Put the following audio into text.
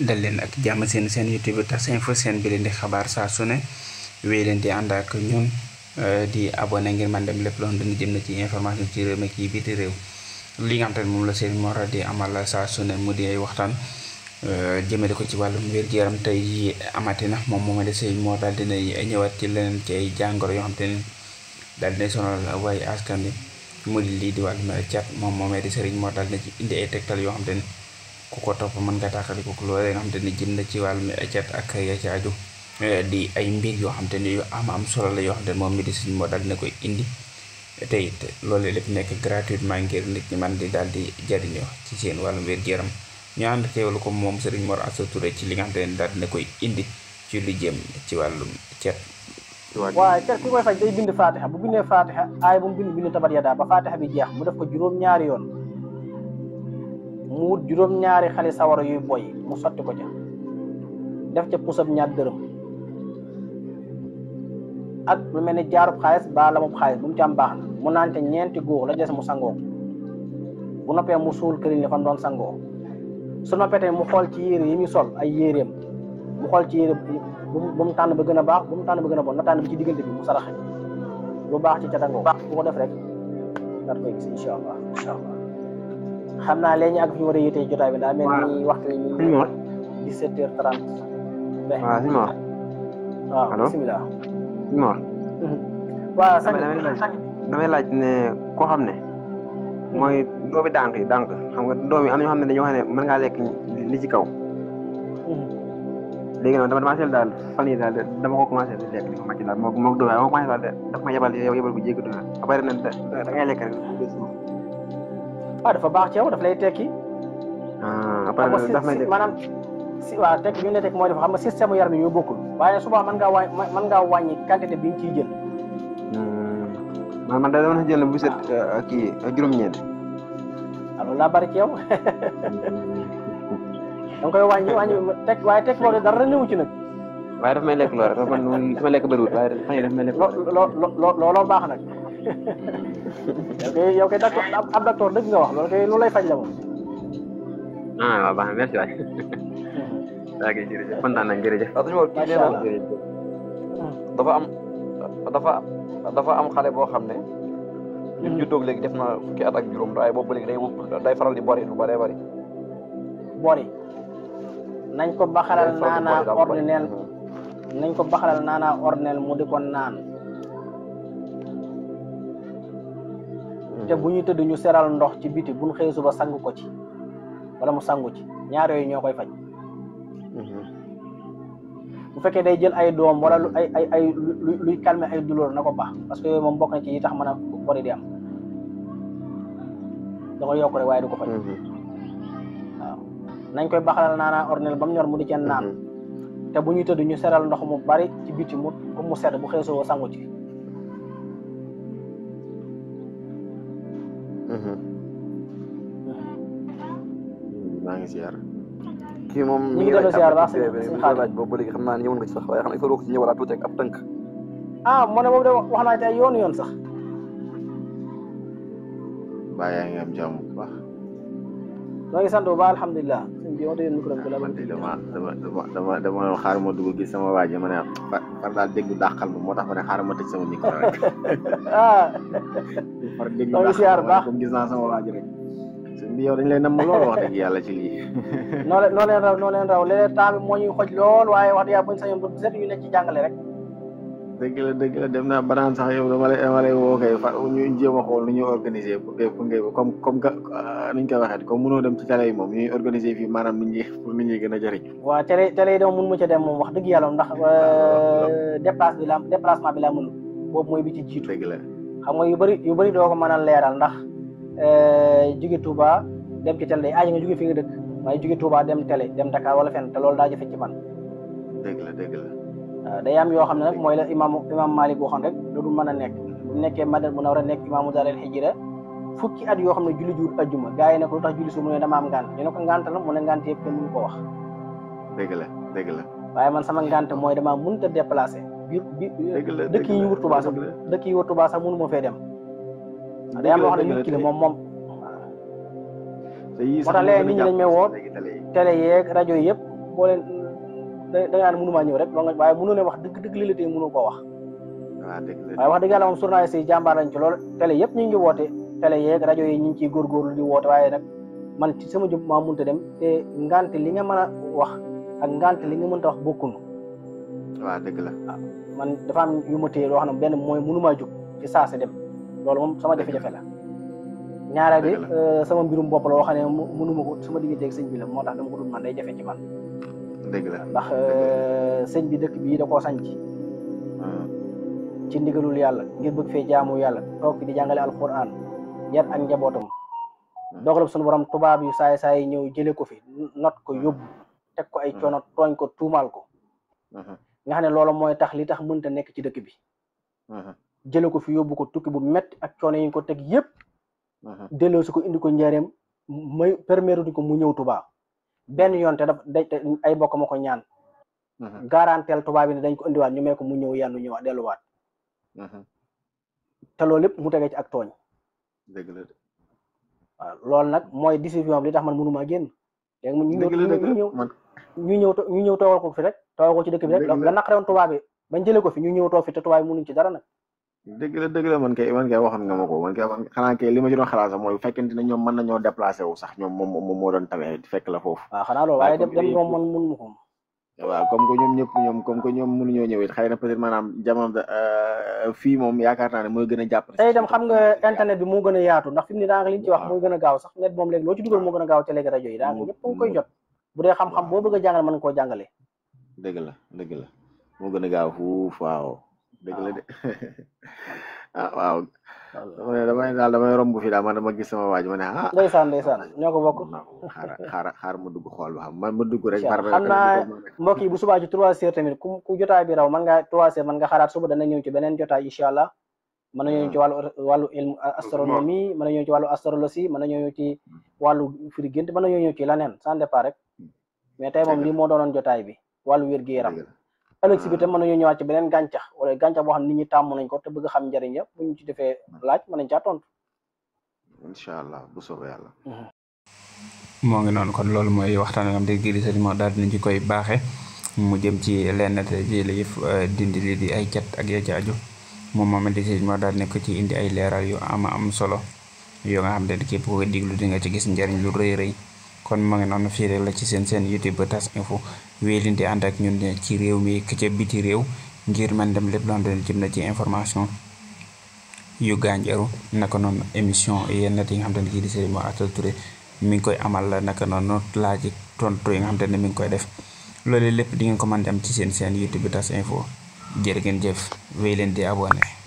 dal leen ak jàmm seen seen youtube tas info seen bi leen di xabaar saa su ne wéy leen di ànd ak ñun di abonné ngir man dem lépp loo xam ne jëm na ci information ci réew mi kii biti réew li nga xam te ne moom la seen Mor di amal saa su ne mu di ay waxtaan jëmale ko ci wàllum wér-gu-yaram tey amati na moom moom de sëñ Mor daal dina ñëwaat ci leneen ci ay jàngoro yoo xam te ne daal dina sonal waaye askan wi mu di lii di wàllum cat moom moomee di sëriñ Mor daal dina ci indi ay tegtal yoo xam te ne ku ko topp mën nga tàqali ko loolee nga xam te ne jëm na ci wàllum cat ak ya ci aju di ay mbir yoo xam te ne yu am am solo la yoo xam te ne moom mi di sëriñ Mor daal dina koy indi te it loolu lépp nekk gratuitement ngir nit ñi man di daal di jariñoo ci seen wàllum wér-gu-yaram ñu ànd teewlu ko moom Serigne Mor Asta Touré ci li nga xam te ne daal dina koy indi ci lu jëm ci wàllum cet waaye cat ki koy faj day bind fatiha bu bindee fatiha aay bu mu bind bind tabat yadaa ba fatiha bi jeex mu def ko juróom-ñaari yoon mu wut juróom-ñaari xale sawara yuy boy mu sotti ko ca def ca pusab ñaar dërëm ak lu mel ni jaarub xaalis ba la moom xaalis bu mu ci am baax na mu naan te ñeenti góor la des mu sangoo bu noppee mu suul këriñ li fan doon sangoo su noppee tamit mu xool ci yére yi muy sol ay yéreem mu xool ci yére bu mu tànn ba gën a baax bu mu tànn ba gën a bon na tànn bi ci diggante bi mu saraxe lu baax ci catangoo bu ko def rek daat koy gis incha allah incha allah xam naa léegi ak fi ñu war a yéetee jotaay bi daa mel ni waxtu wi ñu ngi 17 heures 30 waaw si Mor waaw allo bisimilah si Mor waaw sañ damay laaj damay laaj ne koo xam ne mooy doomi dànk yi dànk xam nga doom yi am na ñoo xam ne dañoo xam ne mën ngaa lekk li ci kaw léegi nag dama dama seetlu daal fan yi daal dama ko commencé di lekk li ma màcc daal moo moo doom ma commencé daal daf ma yebal yow yebal bu jéggi doon ba pare nag da ngay lekk rek waaw dafa baax ci yow daf lay tekki ah après daf may lekk maanaam si waaw tekki bi ñu ne tekki mooy dafa xam nga système yaram yi ñoo bokkul waaye suba mën ngaa wàññi mën ngaa wàññi quantité bi nga ciy jël man man da dama jël bu set kii juróom-ñeent alors laa bari ci yow da nga koy wàññi wàññi teg waaye teg loolu dara newu ci nag waaye daf may lekk lool rek man daf may lekk bëriwul waaye fan yi daf may lekk loo loo looloo baax nag yow kay yow kay docteur ab docteur dëgg nga wax loolu kay lu lay faj la moom ah waaw baax na merci waay daa ngi jërëjëf kontaan nañ jërëjëf waaw suñu kii nee na dafa am dafa dafa am xale boo xam ne li mu juddóog léegi def na fukki at ak juróom waaye boobu léegi day day faral di bori lu bëree bëri bori nañ ko baxalal naanaa ordinaire nañ ko baxalal naanaa ordinaire mu di ko naan te bu ñu tëdd ñu seral ndox ci biti buñ xëy suba sang ko ci wala mu sangu ci ñaar yooyu ñoo koy faj bu fekkee day jël ay doom wala lu ay ay ay luy calmer ay douleur na ko baax parce que yooyu moom bokk na ci yi tax mën a bori di am da koy yokk rek waaye du ko faj waaw nañ koy baxalal naanaa ordinaire ba mu ñor mu di ceen naan te bu ñuy tëdd ñu seral ndox mu bari ci biti mu comme mu sedd bu xëy suba sangu ci maa ngi siyaar kii moom ñu ngi delloo siyaar baax si laaj boobu ba léegi xam naa ne ñëwoon nga ci sax waaye xam ne il faut que ci ñëwalaat tuuti ak ab tënk ah moo ne boobu de wax naa ci ay yoon yoon sax baa yaa ngi am jàmm bu baax noo ngi sant bu baax alhamdulilah sëñ bi waxtu yoon micro bi la man de dama dama dama dama dama xaar ma dugg gis sama waa ji ma ne far daal déglu dàqal ma moo tax ma ne xaaral ma tëj sama micro rek ah far déglu noo ngi dàqal siyaar ma baax comme gis naa sama waa ji rek sëñ bi yow dañ lay namm lool wax dëgg yàlla ci lii noo leen noo leen raw noo leen raw léeg-léeg temps bi moo ñuy xoj lool waaye wax dëgg yàlla buñ sañoon bu set ñu nekk ci jàngale rek dëgg la dëgg la dem naa banaan sax yow dama lay dama lay woo kay fa ñu jéem a xool nu ñuy organiser pour que pour que comme comme que nuñ koy waxee comme mënoo dem ci télé yi moom ñuy organiser fii maanaam nit ñi pour nit ñi gën a jëriñ waaw télé télé yi dama mun mu ca dem moom wax dëgg yàlla ndax déplace bi la déplacement bi laa mënul boobu mooy bi ci jiitu dëgg la xam nga yu bëri yu bëri doo ko mën a leeral ndax jóge Touba dem ci télé day aaji nga jóge fi nga dëkk waaye jóge Touba dem télé dem Dakar wala fenn te loolu daa jafe ci man dëgg la dëgg la waaw day am yoo xam ne nag mooy la imam imam Malik waxoon rek loolu mën a nekk bu nekkee Madina mu war a nekk imaamu Daaral Hijra fukki at yoo xam ne julli juur ajjuma gars yi ne ko lu tax julli su mu ne dama am ngànt ñu ne ko ngànt la mu ne ngànt yëpp kenn mënu ko wax dëgg la dëgg la waaye man sama ngànt mooy dama mënut a déplacé biir bi dëgg la dëkk yi ñu wër Touba sax dëkk yi wër Touba sax mënu ma fee dem day am yoo xam ne nit ki la moom moom te yii moo tax léegi nit ñi dañ may woo léegi télé yi télé yeeg rajo yi yëpp boo leen da da nga naan mënumaa ñëw rek doo nga waaye mënu ne wax dëgg dëgg li la tey mënu koo wax waaw dëgg la waaye wax dëgg yàlla moom journaliste yi jàmbaar lañ ci loolu télé yëpp ñu ngi woote télé yeeg rajo yi ñu ngi ciy góorgóorlu di woote waaye nag man ci sama jub maa munta dem te ngante li nga mën a wax ak ngante li nga mënta wax bokkunu waaw dëgg la man dafa am yu ma téye loo xam ne benn mooy mënumaa jóg ci saase dem loolu moom sama jafe-jafe la ñaareel bi Dëgg euh, sama mbirum bopp la woo xam ne mu- mënuma ko sama diggante ak sëñ bi la moo tax dama ko dul man day jafe ci man dëgg la ndax euh, sëñ bi dëkk bii da koo sanc ci ndigalul yàlla ngir bëgg fee jaamu yàlla toog fi di jàngale alquran yar ak njabootam dogalub sunu borom tubaab yu saay saay ñëw jële ko fi not ko yóbbu teg ko ay coono tooñ ko tuumaal ko nga xam ne loolu mooy tax li tax mënta nekk ci dëkk bi jële ko fi yóbbu ko tukki bu metti ak coono yi ñu ko teg yépp delloo si ko indi ko njaareem may permettre ko mu ñëw Touba benn yoon te daf day te ay bokk ma ko ñaan garanteel tubaab bi ne dañ ko indiwaat ñu may ko mu ñëw yannu ñëwaat delluwaat te loolu lépp mu tegee ci ak tooñ dëgg la de waaw loolu nag mooy décision bi li tax man mënumaa génn léegi mu ñu ñëw dëgg la dëgg ñu ñëw la man ñu ñëw to- ñu ñëw toogal ko fi rek toogal ko ci dëkk bi rek Dëgg la. la naqare woon tubaab bi bañ jëlee ko fi ñu ñëw toog fi te tubaab bi mënuñ ci dara nag dëgg la dëgg la man kay man kay waxoon nga ma ko man kay man xanaa kay li ma ci doon xalaat sax mooy bu fekkente ne ñoom mën nañoo déplacé wu sax ñoom moom moom moo doon tawee fekk la foofu waaw xanaa loolu waaye waaye dem comme dem yooyu moom man mënu ma ko waaw comme que ñoom ñëpp ñoom comme que ñoom mënuñoo ñëw it xëy na peut être maanaam jamono fii moom yaakaar naa ne mooy gën a jàpp te itam xam nga internet bi moo gën a yaatu ndax fi mu ne daanaka li ñu ci wax Waaw. mooy gën a gaaw sax net moom léegi loo ci dugal moo gën a gaaw te léegi rajo yi daanaka Mu- ñëpp a ngi koy mu- jot bu dee xam-xam boo bëgg a jàngale mën nga koo jàngale dëgg la dëgg la moo gën a gaaw fuuf waaw dëgg la de ah waaw dama ne damay daal damay romb fii daal man dama gis sama waaj ma ne ah ndeysaan ndeysaan ñoo ko bokk xaaral xaaral xaaral ma dugg xool ba xam man ma dugg rek. Incha par Allah. xam naa mbokk yi bu subaa ci trois heures tamit ku ku jotaay bi raw man nga trois heures man nga xaaraat suba dana ñëw ci beneen jotaay incha allah mën na ñëw ci wàllu wàllu ilmu astronomie mën na ñëw ci wàllu astrologie mën na ñëw ci wàllu firi gént mën na ñëw ci leneen sans départ rek mais tey moom Dëgg la. lii moo doonoon jotaay bi wàllu wér gi yaram dëgg la. ëllëg si bi tam mën nañoo ñëwaat ci beneen gàncax wala gàncax boo xam nit ñi tàmm nañ ko te bëgg xam njëriñ ya bu ñu ci defee laaj mën nañ caa tontu incha allah bu soobee yàlla. moo ngi noonu kon loolu mooy waxtaan nga xam te giri sëriñ moo daal dinañ ci koy baaxe mu jëm ci lenn te ji la yëf dindi li di ay cat ak ya ci aju moom moom di sëriñ moo daal nekk ci indi ay leeral yu ama am solo yoo nga xam te képp ko diglu di nga ci gis njariñ lu rëy rëy kon moo ngi noonu fii rek la ci seen seen youtube ba tas info wéy leen di ànd ak ñun ne ci réew mi ka ca biti réew ngir man dem lépp loo xam te jëm na ci information yu gànjaru naka noonu émission yenn yi nga xam te ne kii di Serigne Mor Asta Touré mi ngi koy amal naka noonu laaj ak tontu yi nga xam te ne mi ngi koy def loolu lépp di ngeen ko mën di am ci seen seen YouTube bi tas info jërë ngeen jëf wéy leen di abonné